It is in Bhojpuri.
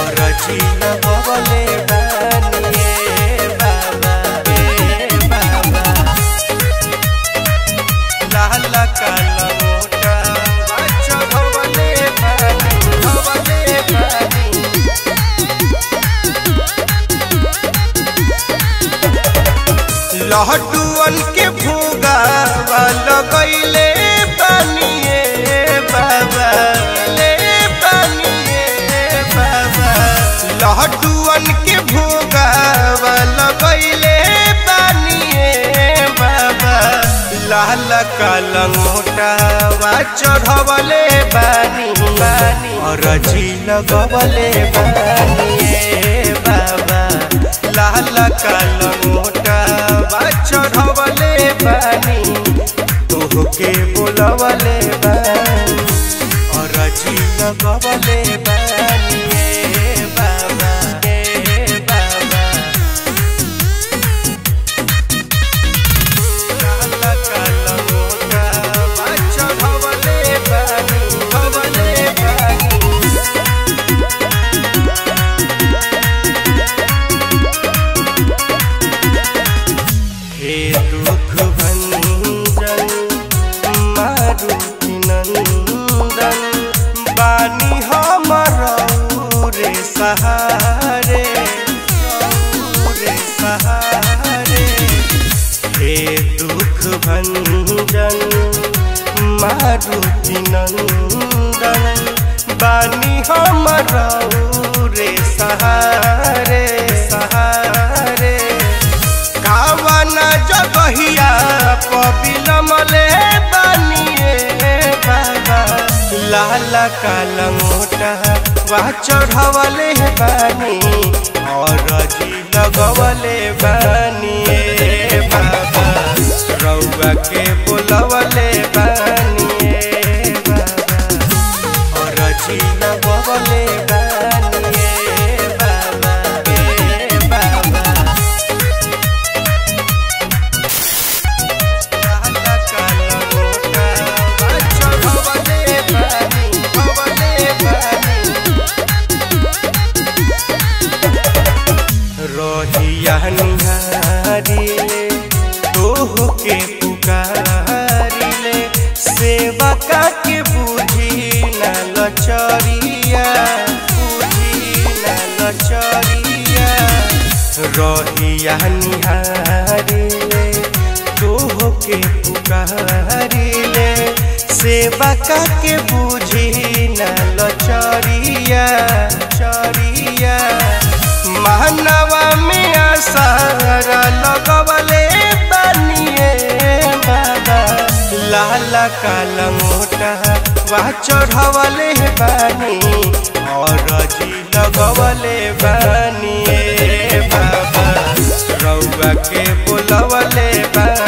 रची लगवले बानिए बाबा ए बाबा लाल काला मोटा बच्चा भवले बानी भवले बानी लहटुअन के भूगा लगैले पानिए बाबा ले पानिए बाबा लहटुअन के भूगा लगैले पानिए बाबा लाल काला मोटा चढ़वले बानी बानी और जी लगवले बानिए बाबा लाल काला मोटा चढ़वले बानी तोहके बोलवले बानी और जी लगवले बानी ए बाबा ए बाबा काला काला मोटा चढ़वले बानी भवले बानी हे दुख भंजन मारुति नंदन बानी हमर रे सहारे रे सहारे हे दुख भंजन मारुति नंदन बानी हमर रे सहारे सहारे कावन जगहिया पबिलमले बानिए बाबा लाल काला मोटा वह चढ़वले बानी और जी लगवले बानिए बाबा रउआ के बोलवले बानिए बाबा और जी लगवले बानिए बाबा ए बाबा काला काला मोटा बच्चा भवले बानी भवले बानी रोहिया निहारिले तोह के पुकारिले सेवा का के बुझी न लचरिया बुझी न लचरिया रोहिया निहारिले तोह के पुकारिले सेवा का के बुझी न लचरिया चरिया मानवा में आसारा लगवले बनिए बाबा लाल काला मोटा वह चढ़वले बानी और जी लगवले बानिए बाबा रउआ के बोलवले बानी